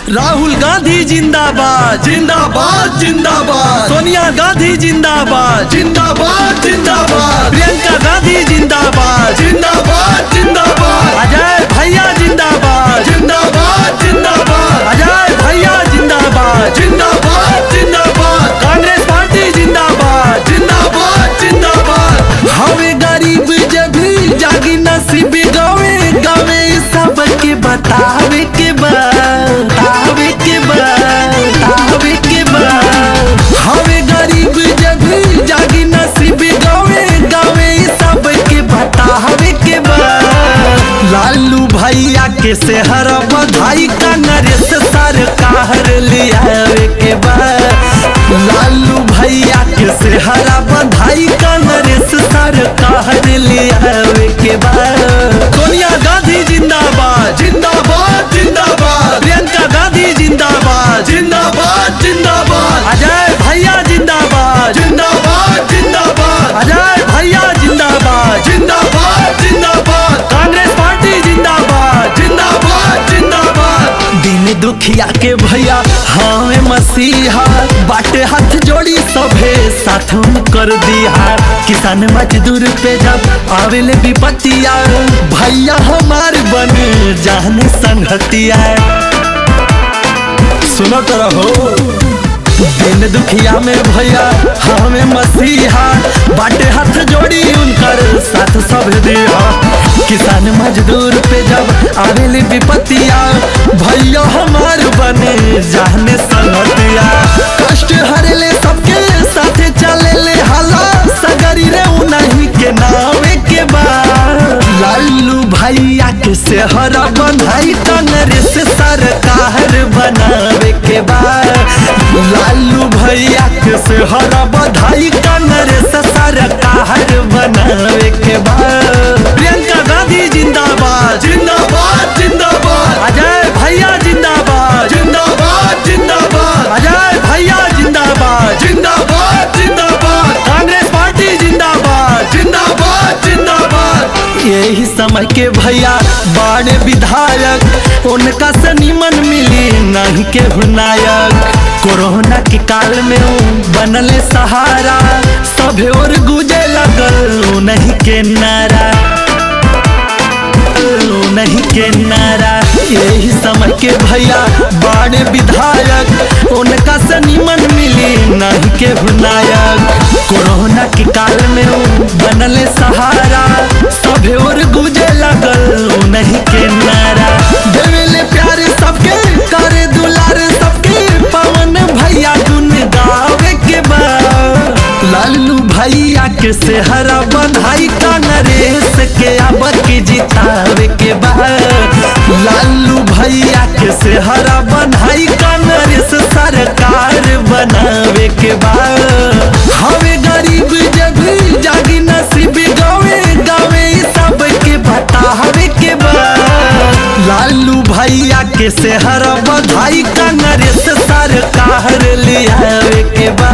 राहुल गांधी जिंदाबाद जिंदाबाद जिंदाबाद सोनिया गांधी जिंदाबाद जिंदाबाद जिंदाबाद प्रियंका गांधी जिंदाबाद जिंदाबाद जिंदाबाद अजय भैया जिंदाबाद जिंदाबाद जिंदाबाद अजय भैया जिंदाबाद जिंदाबाद जिंदाबाद कांग्रेस पार्टी जिंदाबाद जिंदाबाद जिंदाबाद हवे गरीब जब भी जागी नसीब गावे गावे सबके बतावे के बा बतावे के बा बतावे के बा हवे गरीब जब भी जागी नसीब गावे गावे सबके बतावे के बा लालू भैया के सेहर बधाई कांग्रेस सरकार लियावे के बा लालू भैया के सेहरा बधाई कांग्रेस सरकार लियावे के बा सोनिया गांधी जिंदाबाद जिंदाबाद जिंदाबाद प्रियंका गांधी जिंदाबाद जिंदाबाद जिंदाबाद अजय भैया जिंदाबाद जिंदाबाद जिंदाबाद अजय भैया जिंदाबाद जिंदाबाद जिंदाबाद कांग्रेस पार्टी जिंदाबाद जिंदाबाद जिंदाबाद दिन दुखिया के भैया हमें मसीहा बाटे हाथ जोड़ी सभे साथ में कर दिया किसान मजदूर पे जब आवेले विपत्तिया भैया हमार बन जाने संगतिया सुनो तो रहो दिन दुखिया में भैया हमें मसीहा बाटे हाथ जोड़ी उनकर साथ सब दिया किसान मजदूर पे जब आवेली विपत्तिया भैया हमार बने जाने संगतिया कष्ट हरेले सबके साथे चले ले हाला सगरी रे उन्हीं के नावे के बाद लालू भैया के सेहरा बंधाई कांग्रेस सरकार बनावे के बाद लालू भैया के सेहरा बधाई कांग्रेस सरकार बनावे के बाद प्रियंका गांधी जिंदाबाद जिंदाबाद जिंदाबाद अजय भैया जिंदाबाद जिंदाबाद जिंदाबाद अजय भैया जिंदाबाद जिंदाबाद जिंदाबाद कांग्रेस पार्टी जिंदाबाद जिंदाबाद जिंदाबाद यही समय के भैया बड़े विधायक उनका से निमन मिली नहीं के नायक कोरोना के काल में ऊ बनले सहारा सभे और गुजे लगल नहीं के नारा नहीं के नारा यही समय के भैया बड़े विधायक उनका से निमन मिली नहीं के नायक कोरोना के काल में ऊ बनले सहारा सभे और गुजे लगल नहीं के नारा देवेले प्यार सबके करे दुलार सबके पवन भैया गुन गावे के बा लालू भैया के सेहरा बंधाई कांग्रेस के अब के जितावे के बा लालू भैया के सेहरा बंधाई कांग्रेस सरकार बनावे के बा हवे गरीब जब जागी नसीब गावे गावे सबके बतावे के बा लालू भैया के सेहरा बधाई कांग्रेस सरकार लियावे के बा